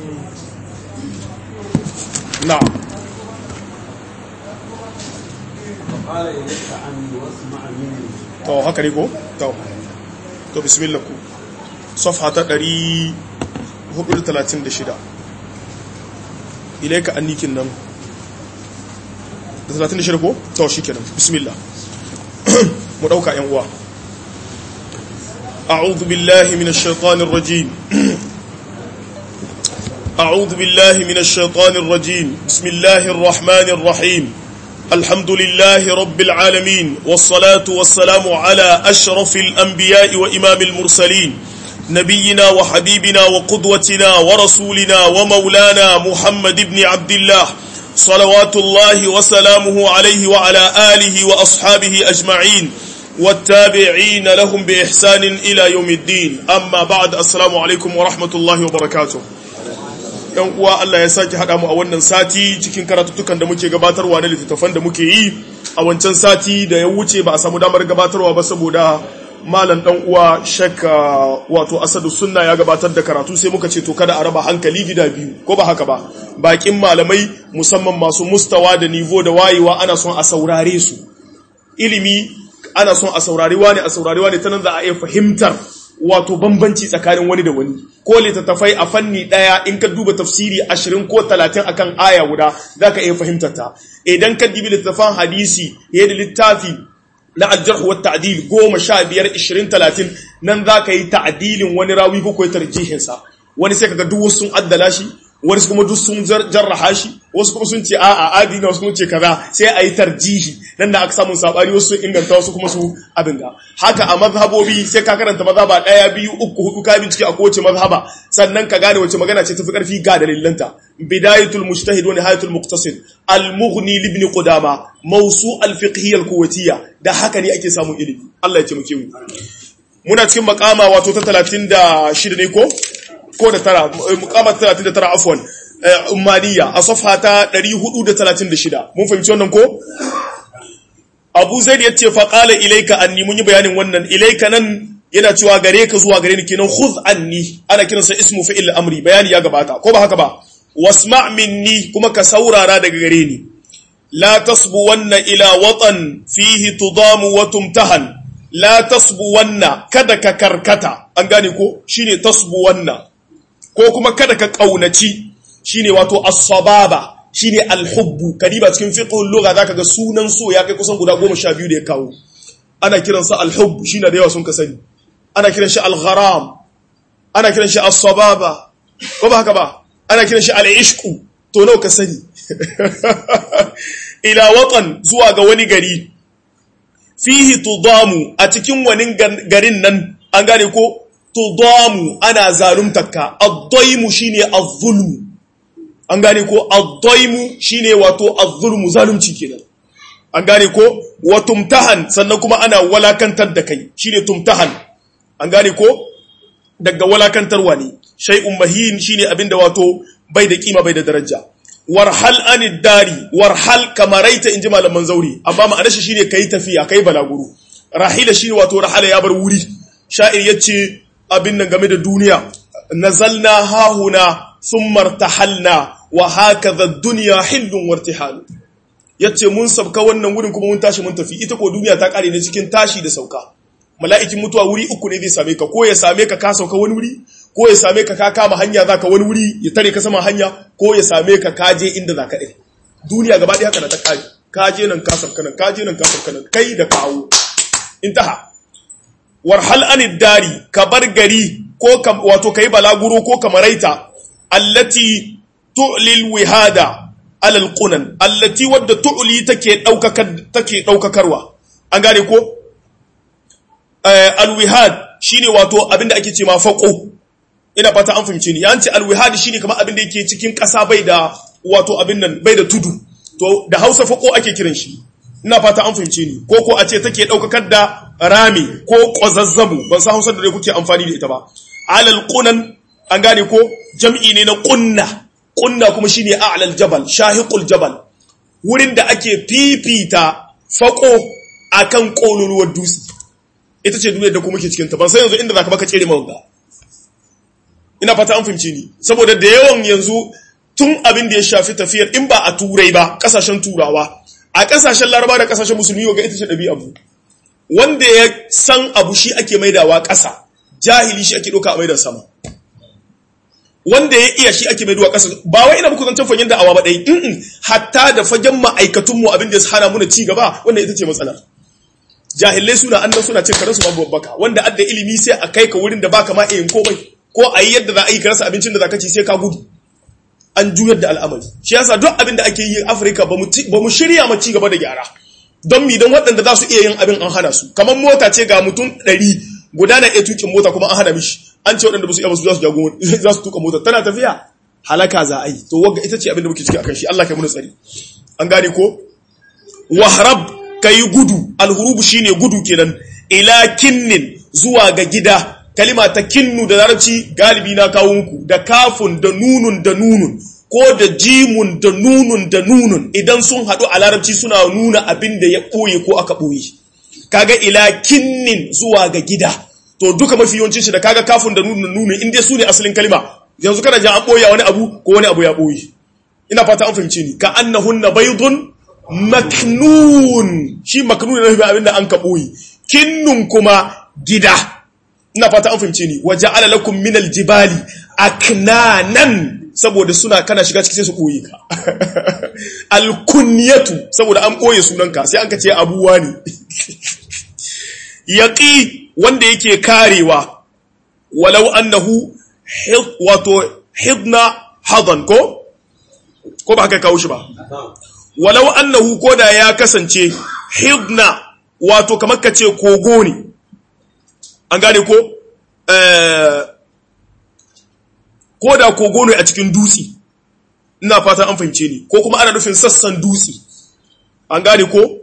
na'am فقال إليك عني واسمع مني to haka ne ko to to bismillah ku safha ta 436 ilaika annikin nan da 36 ko to shikenan bismillah mu dauka yan uwa a'udhu billahi minash shaitanir rajim أعوذ بالله من الشيطان الرجيم بسم الله الرحمن الرحيم الحمد لله رب العالمين والصلاة والسلام على أشرف الأنبياء وإمام المرسلين نبينا وحبيبنا وقدوتنا ورسولنا ومولانا محمد بن عبد الله صلوات الله وسلامه عليه وعلى آله وأصحابه أجمعين والتابعين لهم بإحسان إلى يوم الدين أما بعد السلام عليكم ورحمة الله وبركاته yan uwa Allah ya sake haɗa mu a wannan sati cikin karatuttukan da muke gabatarwa na littattafan da muke yi a wancan sati da ya wuce ba a samu damar gabatarwa ba saboda malam dan uwa shakka wato asadu sunna ya gabatar da karatu sai muka ce to kada a raba hankali gida biyu ko ba haka ba bakin malamai musamman masu mustawa da nivo da wayewa ana son a saurare su ilimi ana son a saurari wani a saurari wani ta nan za a iya fahimtar wato bambanci tsakanin wani da wani ko littattafai a fanni daya in ka duba tafsiri ashirin ko talatin akan aya guda za ka iya fahimtar ta idan ka dibi littattafan hadisi ya da littafi na aljarhu wa ta'dil goma sha biyar ishirin talatin nan za ka yi ta'adilin wani rawi ko kai tarjihinsa wani sai kaga duk wasu sun addala shi wani kuma duk sun jarraha shi wasu kuma sun ce a'a adina wasu kuma ce kaza sai a yi tarjihi nan da aka samu sabani wasu sun inganta wasu kuma su abin ga haka a mazhabobi sai ka karanta mazhaba daya biyu uku hudu ka bincike a kowace mazhaba sannan ka gane wace magana ce tafi karfi ga dalilanta bidayatul mujtahid wa nihayatul muqtasid al mughni li ibn qudama mawsu al fiqhiyya al quwwatiyya da haka ne ake samun ilimi Allah ya taimake mu muna cikin makama wato ta 36 ne ko ko da tara mukamar 39 afwan ummaniya a safha ta 436 mun fahimci wannan ko Abu Zaid yace fa qala ilayka anni mun yi bayanin wannan ilayka nan yana cewa gare ka zuwa gare ni kenan khudh anni ana kiransa ismu fi'il amri bayani ya gabata ko ba haka ba wasma' minni kuma ka saurara daga gare ni la tasbu wanna ila watan fihi tudamu wa tumtahan la tasbu wanna kada ka karkata an gane ko shine tasbu wanna ko kuma kada ka kaunaci shine wato as-sababa shine al-hubbu kadiba cikin fiqhul lugha zaka ga sunan so ya kai kusan guda 12 da ya kawo ana kiran sa al-hubb shine da yawa sun ka sani ana kiran shi al-gharam ana kiran shi as-sababa ko ba haka ba ana kiran shi al-ishqu to nawa ka sani ila watan zuwa ga wani gari fihi tudamu a cikin wani garin nan an gane ko tudamu ana zaluntarka ad-daimu shine az-zulm an gane ko ad-daimu shine wato az-zulmu zalunci kenan an gane ko wa tumtahan sannan kuma ana walakantar da kai shine tumtahan an gane ko daga walakantarwa ne shay'un mahin shine abinda wato bai da kima bai da daraja warhal anid dari warhal kamaraita inji malaman zauri amma ma'anar shi shine kai tafiya kai balaguro rahila shine wato rahala ya bar wuri sha'ir yace abin nan game da duniya nazalna hahuna thumma irtahalna wa hakadha ad-dunya hillun wartihal yace mun sabka wannan wurin kuma mun tashi mun tafi ita ko duniya ta kare ne cikin tashi da sauka mala'ikin mutuwa wuri uku ne zai same ka ko ya same ka ka sauka wani wuri ko ya same ka ka kama hanya zaka wani wuri ya tare ka sama hanya ko ya same ka ka je inda zaka ɗin duniya gaba ɗaya haka na ta kare ka je nan ka sauka nan ka je nan ka sauka nan kai da kawo intaha warhal anid dari ka bar gari ko wato kai balaguro ko kamaraita allati tu'lil wihada alal qunan allati wadda tu'li take daukakar take daukakarwa an gane ko alwihad shine wato abinda ake ce ma faqo ina fata an fahimce ni yanci alwihad shine kamar abinda yake cikin kasa bai da wato abin nan bai da tudu to da Hausa faqo ake kiran shi ina fata an fahimce ni ko ko a ce take daukakar da rami ko qazazzabu ban san Hausa da dai kuke amfani da ita ba alal qunan an gane ko jam'i ne na qunna qunna kuma shine a'lal jabal shahiqul jabal wurin da ake fifita faqo akan kololuwar dutse ita ce duniyar da kuma ke cikinta ban sai yanzu inda za ka baka tsere mawanga ina fata an fahimci ni saboda da yawan yanzu tun abin da ya shafi tafiyar in ba a turai ba kasashen turawa a kasashen laraba da kasashen musulmi ga ita ce ɗabi'a abu wanda ya san abu shi ake maidawa ƙasa jahili shi ake ɗauka a maidar sama wanda ya iya shi ake maidawa ƙasa ba wai ina muku zancen fagen da awa ba ɗai in hatta da fagen ma'aikatunmu abin da ya hana muna ci gaba wanda ita ce matsala jahilai suna annan suna cin karansu babu babbaka wanda adda ilimi sai a kai ka wurin da baka ma yin komai ko a yi yadda za a yi ka rasa abincin da za ka ci sai ka gudu an juyar da al'amari shi yasa duk abin da ake yi afirka ba mu shirya ma ci gaba da gyara don mi don waɗanda za su iya yin abin an hana su kamar mota ce ga mutum ɗari guda na iya tukin mota kuma an hana mishi an ce waɗanda ba su iya ba su za su tuka mota tana tafiya halaka za a yi to wagga ita ce abin da muke ciki akan shi Allah kai muna tsari an gane ko wahrab kai gudu alhurubu shine gudu kenan ila kinnin zuwa ga gida kalima ta kinnu da larabci galibi na kawo muku da kafun da nunun da nunun ko da jimun da nunun da nunun idan sun haɗu a larabci suna nuna abin da ya ɓoye ko aka ɓoye kaga ila kinnin zuwa ga gida to duka mafi yawancin shi da kaga kafun da nunun da nunun inda su ne asalin kalima yanzu kana ji an ɓoye wani abu ko wani abu ya ɓoye ina fata an fahimci ni ka annahunna baydun maknun shi maknun ne abin da an ka ɓoye kinnun kuma gida ina fata an fahimce ni waje alalakun minal jibali aknanan saboda suna kana shiga ciki sai su ɓoye ka alkunyatu saboda an ɓoye sunanka sai an ka ce abuwa ne yaƙi wanda yake karewa walau annahu wato hidna hadan ko ko ba haka kawo shi ba walau annahu ko da ya kasance hidna wato kamar ka ce kogo ne an gane ko ko da kogo ne a cikin dutse ina fatan an fahimce ni ko kuma ana nufin sassan dutse an gane ko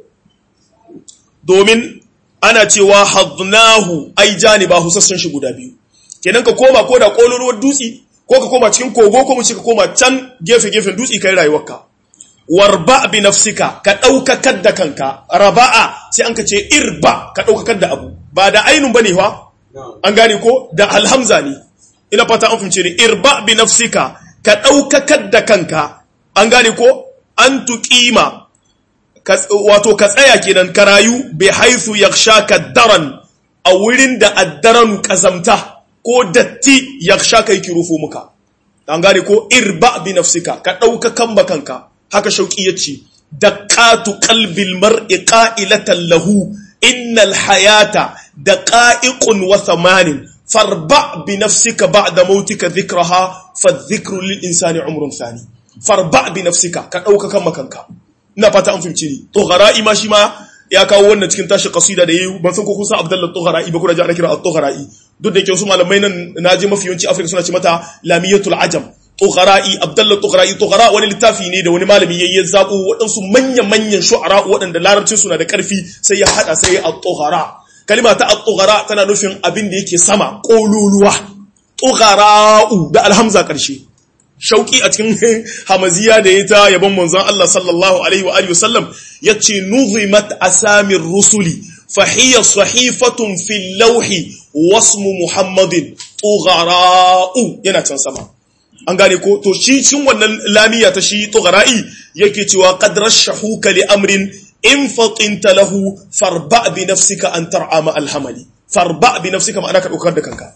domin ana cewa hadnahu ai janibahu sassan shi guda biyu kenan ka koma ko da kololuwar dutse ko ka koma cikin kogo ko mu ce ka koma can gefe gefen dutse kai rayuwarka warba bi nafsika ka daukakar da kanka raba'a sai an ka ce irba ka daukakar da abu ba da ainun bane fa an gane ko da alhamza ne ina fata an fahimce ni irba bi nafsika ka daukakar da kanka an gane ko an tuqima wato ka tsaya kenan ka rayu bi haythu yakhshaka daran a wurin da addaranu kazamta ko datti yakhshaka yake rufo muka an gane ko irba bi nafsika ka daukakan bakanka haka shauki yace daqatu qalbil mar'i qa'ilatan lahu innal hayata daqa'iqun wa thamanin farba bi nafsika ba'da mautika dhikraha fadhikru lil insani umrun thani farba bi nafsika ka dauka kan makanka ina fata an fahimci ni tughara'i ma shi ma ya kawo wannan cikin tashi qasida da yayi ban san ko kun san Abdullah Tughara'i ba kuna ji ana kira at-Tughara'i duk da yake su malamai nan naji mafi yawanci Afirka suna ce mata lamiyatul ajam Tughara'i Abdullah Tughara'i Tughara wani littafi ne da wani malami yayi zabo waɗansu manyan-manyan shu'ara waɗanda larabcin suna da ƙarfi sai ya hada sai ya at-Tughara kalima ta at-Tughara tana nufin abin da yake sama kololuwa Tughara'u da alhamza ƙarshe shauki a cikin hamaziya da ya ta yabon manzon Allah sallallahu alaihi wa alihi wasallam yace nuzimat asamir rusuli fa hiya sahifatun fil lawhi wasmu muhammadin tughara'u yana can sama an gane ko to shi cin wannan lamiya ta shi tughara'i yake cewa qad rashahuka li amrin in fatinta lahu farba bi nafsika an tar'a ma alhamali farba bi nafsika ma'ana ka daukar da kanka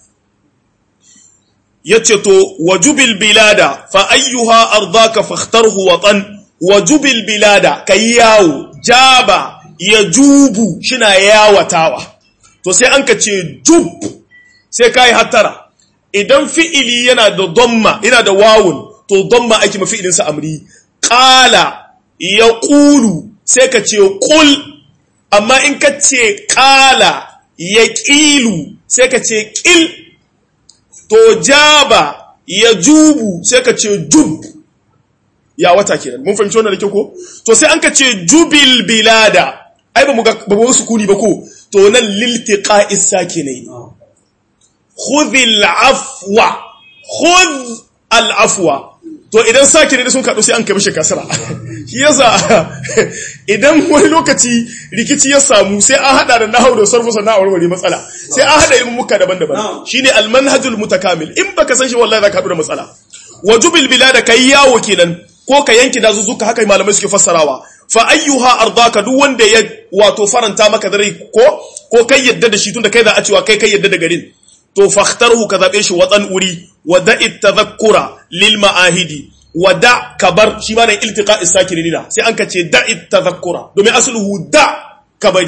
yace to wajubil bilada fa ayyuha ardaka fakhtarhu watan wajubil bilada kai yawo jaba yajubu shina yawatawa to sai an ka ce jub sai kai hattara idan fi'ili yana da damma yana da wawun to damma ake ma fi'ilin sa amri qala yaqulu sai ka ce qul amma in ka ce qala yaqilu sai ka ce qil to jaba ya jubu sai ka ce jub ya wata kenan mun fahimci wannan da kyau ko to sai an ka ce jubil bilada ai ba mu ga ba mu sukuni ba ko to nan liltiqa'is sakinai khudh al-afwa khudh al-afwa to idan sake ne sun kaɗu sai an kai mishi kasara shi yasa idan wani lokaci rikici ya samu sai an hada da nahau da sarfu sannan a warware matsala sai an hada ilmin muka daban-daban shine almanhajul mutakamil in baka san shi wallahi za ka haɗu da matsala wajubil bilada kai yawo kenan ko ka yanki dazuzzuka haka malamai suke fassarawa fa ayyuha ardaka duk wanda ya wato faranta maka dare ko ko kai yadda da shi tunda kai za a cewa kai kai yadda da garin to fakhtarhu ka zabe shi watan uri wa da'i tadhakkura lil ma'ahidi wa da kabar shi ma ne iltiqa isakirinina sai an ka ce da'i tadhakkura domin asluhu da kabari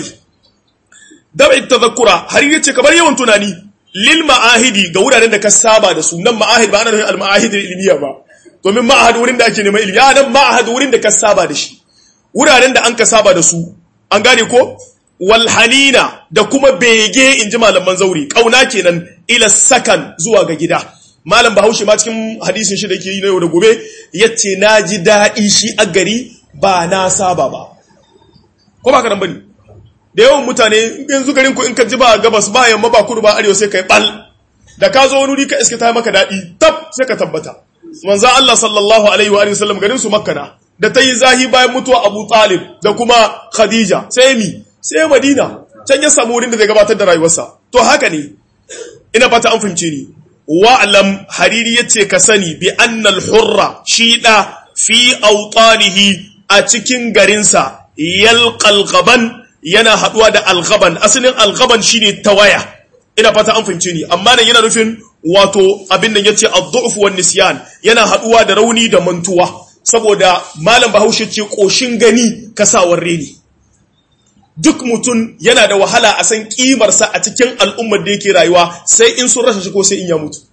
da'i tadhakkura har yace kabar yawan tunani lil ma'ahidi ga wuraren da ka saba da su nan ma'ahid ba ana nufin al ma'ahid ilmiya ba domin ma'ahad wurin da ake neman ilimi ya nan ma'ahad wurin da ka saba da shi wuraren da an ka saba da su an gane ko walhanina da kuma bege in ji malaman zauri kauna kenan ila sakan zuwa ga gida malam bahaushe ma cikin hadisin shi da yake yi na yau da gobe yace na ji daɗi shi a gari ba na saba ba ko ba ka nan bane da yawan mutane yanzu garin ku in ka ji ba gabas ba yamma ba kudu ba arewa sai kai bal da ka zo wani wuri ka iska ta maka daɗi tab sai ka tabbata manzo Allah sallallahu alaihi wa sallam garin su makkana da ta yi zahi bayan mutuwa Abu Talib da kuma Khadija sai mi sai Madina can ya samu wurin da zai gabatar da rayuwarsa to haka ne ina fata an fahimce ni wa'lam hariri yace ka sani bi annal hurra shi da fi awtanihi a cikin garinsa yalqal ghaban yana haduwa da alghaban asalin alghaban shine tawaya ina fata an fahimce ni amma nan yana nufin wato abin nan yace ad-du'f wan nisyan yana haduwa da rauni da mantuwa saboda malam bahaushe ce ƙoshin gani kasawar reni duk mutum yana da wahala a san ƙimarsa a cikin al'ummar da yake rayuwa sai in sun rasa shi ko sai in ya mutu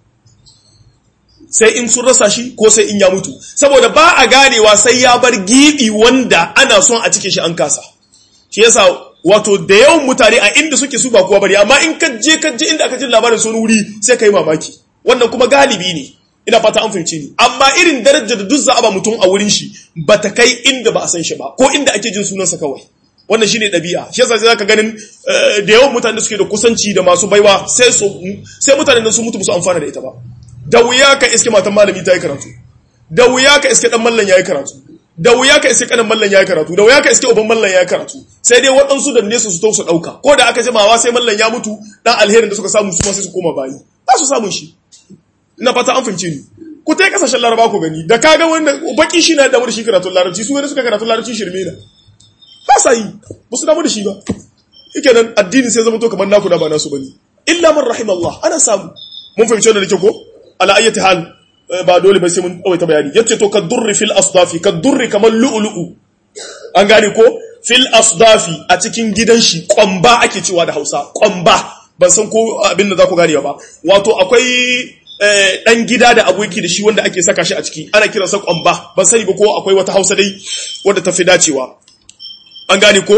sai in sun rasa shi ko sai in ya mutu saboda ba a ganewa sai ya bar gibi wanda ana son a cike shi an kasa shi yasa wato da yawan mutane a inda suke su ba kuwa bari amma in ka je ka je inda aka ji labarin sun wuri sai ka yi mamaki wannan kuma galibi ne ina fata an fahimci ni amma irin darajar da duk za a ba mutum a wurin shi ba ta kai inda ba a san shi ba ko inda ake jin sunansa kawai wannan shine ɗabi'a shi yasa sai zaka ganin da yawan mutane da suke da kusanci da masu baiwa sai su sai mutanen nan su mutu su amfana da ita ba da wuya ka iske matan malami ta yi karatu da wuya ka iske dan mallan yayi karatu da wuya ka iske kanan mallan yayi karatu da wuya ka iske uban mallan yayi karatu sai dai waɗansu da nesa su to su ɗauka ko da aka jimawa sai mallan ya mutu dan alherin da suka samu su ma sai su koma bayi ba su samun shi ina fata an fahimce ni ku ta kasashen laraba ku gani da kaga wanda baki shi na damu da shi karatun larabci su wani suka karatun larabci shirme na ba sa yi ba su damu da shi ba yake nan addini sai zama to kamar naku da ba nasu bane illa man rahim Allah ana samu mun fahimci wannan da ko ala ayyati hal ba dole ba sai mun tsawaita bayani yace to kadurri fil asdafi kadurri kamar lu'lu'u an gane ko fil asdafi a cikin gidan shi kwamba ake cewa da Hausa kwamba ban san ko abin da za ku gane ba wato akwai dan gida da aboki da shi wanda ake saka shi a ciki ana kiransa kwamba ban sani ba ko akwai wata hausa dai wadda ta fi dacewa an gane ko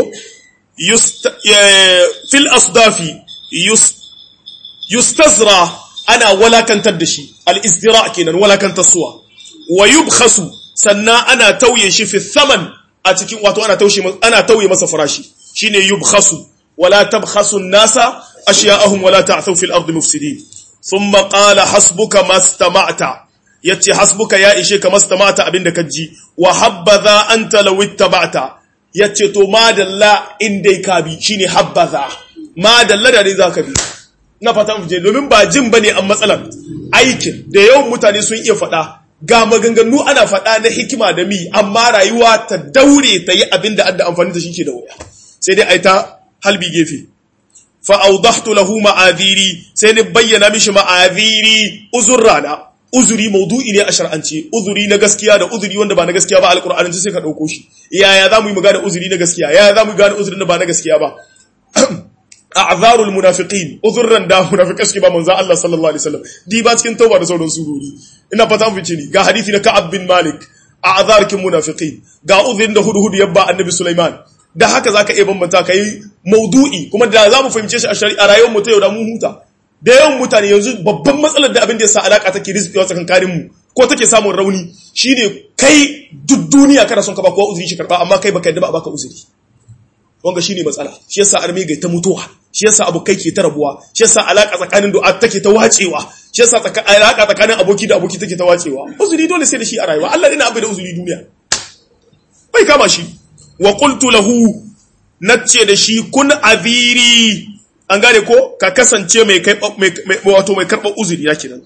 fil asdafi yustazra ana walakantar da shi al-izdira kenan walakantar suwa wa yubkhasu sannan ana tauye shi fi thaman a cikin wato ana taushe ana tauye masa farashi shine yubkhasu wala tabkhasu an-nasa ashya'ahum wala ta'thaw fil ardi mufsidin ثم قال حسبك ما استمعت yace hasbuka ya ishe ka mastamata abinda ka ji wa habbaza anta law ittaba'ta yace to madalla in dai ka bi shine habbaza madalla da dai zaka bi na fata mu je domin ba jin bane an matsalar aikin da yawan mutane sun iya faɗa ga maganganu ana faɗa na hikima da mi amma rayuwa ta daure ta yi abinda adda amfani da shi ke da wuya sai dai ai ta halbi gefe fa'audahtu lahu ma'adiri sai ni bayyana mishi ma'adiri uzurrana uzuri maudu'i ne a shar'ance uzuri na gaskiya da uzuri wanda ba na gaskiya ba alƙur'anance sai ka ɗauko shi yaya za mu yi magana uzuri na gaskiya yaya za mu gane uzuri na ba na gaskiya ba a'zarul munafiqin uzurran da munafiqai suke ba manzo Allah sallallahu alaihi wasallam di ba cikin tauba da sauran surori ina fata mun fice ni ga hadisi na Ka'ab bin Malik a'zarkin munafiqin ga uzurin da hudu hudu yabba annabi Sulaiman da haka zaka iya bambanta kai maudu'i kuma da za mu fahimce shi a shari'a rayuwar mu ta yau da mu huta da yawan mutane yanzu babban matsalar da abin da yasa alaka take rizqiwa tsakankanin mu ko take samun rauni shine kai duk duniya kana son ka ba kowa uzuri shi karba amma kai baka yadda ba baka uzuri wanga shine matsala shi yasa arme ga ta mutuwa shi yasa abokai ke ta rabuwa shi yasa alaka tsakanin du'a take ta wacewa shi yasa alaka tsakanin aboki da aboki take ta wacewa uzuri dole sai da shi a rayuwa Allah dina abai da uzuri duniya bai kama shi wa qultu lahu nace da shi kun aziri an gane ko ka kasance mai kai wato mai karɓar uzuri na kenan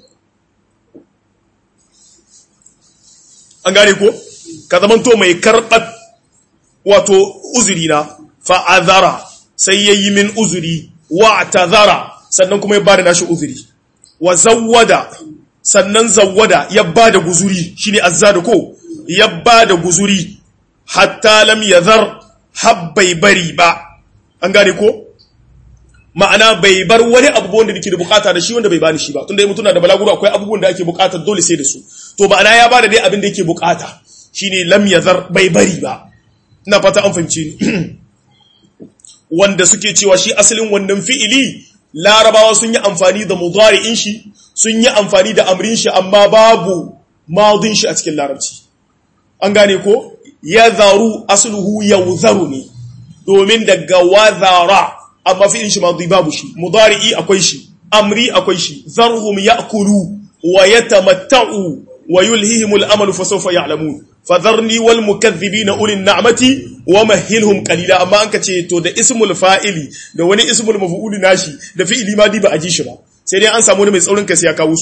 an gane ko ka zamanto mai karɓar wato uzuri na fa'azara sai ya yi min uzuri wa tazara sannan kuma ya ba da nashi uzuri wa zawwada sannan zawwada ya ba da guzuri shi ne azzada ko ya ba da guzuri hatta lam ya zar habbai bari ba an gane ko ma'ana bai bar wani abubuwan da nake da bukata da shi wanda bai bani shi ba tunda mutum na da balaguro akwai abubuwan da ake bukata dole sai da su to ma'ana ya bada dai abin da yake bukata shine lam yazar bai bari ba ina fata an fahimci ni wanda suke cewa shi asalin wannan fi'ili larabawa sun yi amfani da mudari'in shi sun yi amfani da amrin shi amma babu madin shi a cikin larabci an gane ko yazaru asluhu yawzaru ne domin daga wazara amma fi'in shi madi babu shi mudari'i akwai shi amri akwai shi zarhum ya'kulu wa yatamatta'u wa yulhihim al-amalu fa sawfa ya'lamun fadharni wal mukaththibina ulin na'mati wa mahilhum qalila amma an kace to da ismul fa'ili da wani ismul maf'ul nashi da fi'ili madi ba a ji shi ba sai dai an samu wani mai tsaurin kai sai ya kawo su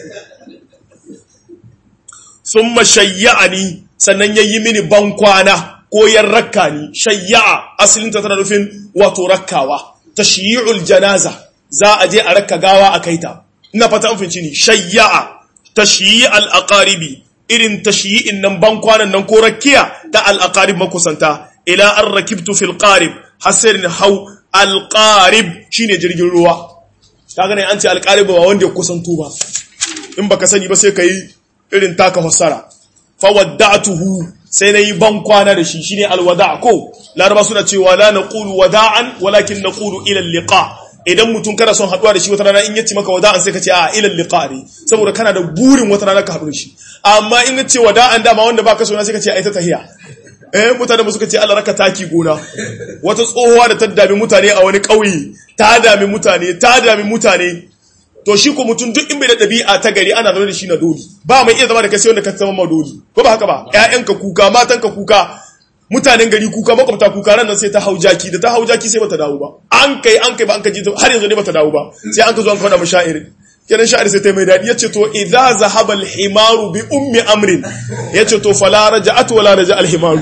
thumma shayya'ani sannan yayi mini bankwana ko yan rakka ni shayya'a asalin ta tana nufin wato rakkawa tashyi'ul janaza za a je a rakka gawa a kaita ina fata an finci ni shayya'a tashyi'al aqaribi irin tashyi'in nan ban kwanan nan ko rakkiya ta al aqarib makusanta ila an rakibtu fil qarib hasirin hau al qarib shine jirgin ruwa kaga ne an ce al qarib ba wanda ya kusanto ba in baka sani ba sai kai irin taka fassara fa wadda'tuhu sai na yi ban kwana da shi shine alwada ko laraba suna cewa la naqulu wada'an walakin naqulu ila liqa idan mutum kana son haduwa da shi wata rana in yace maka wada'an sai ka ce a ila liqa ne saboda kana da burin wata rana ka haɗu da shi amma in yace wada'an dama wanda baka so na sai ka ce ai ta tahiya eh mutane mu suka ce Allah raka taki gona wata tsohuwa da ta dami mutane a wani ƙauye ta dami mutane ta dami mutane to shi ko mutum duk in bai da ɗabi'a ta gari ana zaune da shi na doli ba mai iya zama da kai sai wanda ka zama ma doli ko ba haka ba ƴaƴanka kuka matanka kuka mutanen gari kuka makwabta kuka ran nan sai ta hau jaki da ta hau jaki sai bata dawo ba an kai an kai ba an ka ji har yanzu ne bata dawo ba sai an ka zo an faɗa mashairi kenan sha'ir sai ta mai daɗi yace to idza zahaba al-himaru bi ummi amrin yace to fala raja'at wala raja al-himaru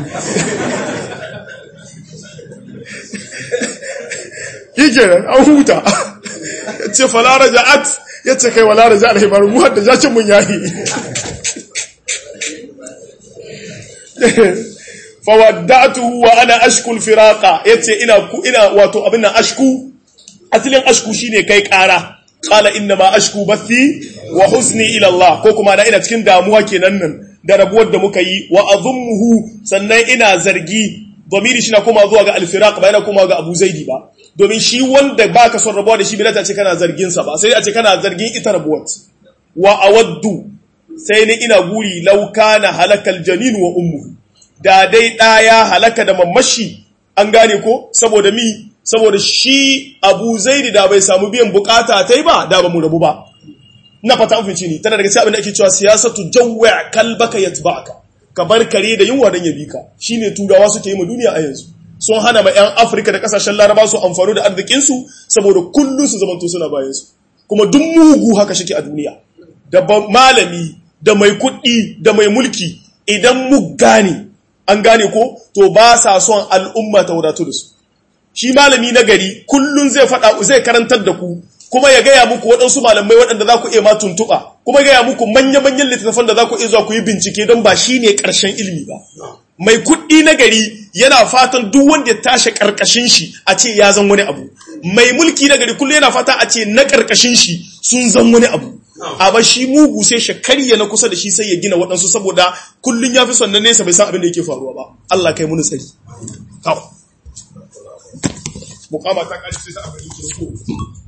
yikenan an huta yace fala raja'at yace kai wala raja al-himaru mu hadda jacin mun yahi fawaddatuhu wa ana ashku al-firaqa yace ina ku ina wato abin nan ashku asalin ashku shine kai kara qala inna ma ashku bathi wa huzni ila Allah ko kuma da ina cikin damuwa kenan nan da rabuwar da muka yi wa azummuhu sannan ina zargi domiri shi na koma zuwa ga al-firaq ba yana koma ga Abu Zaidi ba domin shi wanda baka son rabuwa da shi bilata ce kana zargin sa ba sai a ce kana zargin ita rabuwar wa awaddu sai ni ina guri law kana halakal janin wa ummuhu da dai ɗaya halaka da mamashi an gane ko saboda mi saboda shi abu zaidi da bai samu biyan bukata ta yi ba da ba mu rabu ba na fata amfinci ne tana daga sai abin da ake cewa siyasatu jawwa kalbaka yatba'aka ka bar kare da yunwa don ya bi ka shine turawa suke yi ma duniya a yanzu sun hana ma yan afirka da kasashen laraba su amfani da arzikin su saboda kullum su zamanto suna bayan su kuma duk mugu haka shike a duniya da malami da mai kuɗi da mai mulki idan mu gane an gane ko to ba sa son al'umma ta wadatu da su shi malami na gari kullun zai faɗa zai karantar da ku kuma ya gaya muku waɗansu malamai waɗanda za ku iya ma tuntuɓa kuma gaya muku manya-manyan littattafan da za ku iya zuwa ku yi bincike don ba shi ne ƙarshen ilimi ba mai kuɗi na gari yana fatan duk wanda ya tashi ƙarƙashin shi a ce ya zan wani abu mai mulki na gari kullum yana fata a ce na ƙarƙashin shi sun zan wani abu amma shi mugu sai shi karya na kusa da shi sai ya gina waɗansu saboda kullum ya fi son na nesa bai san abin da yake faruwa ba Allah kai muni tsari kawo mukama ta kashi sai ta abin da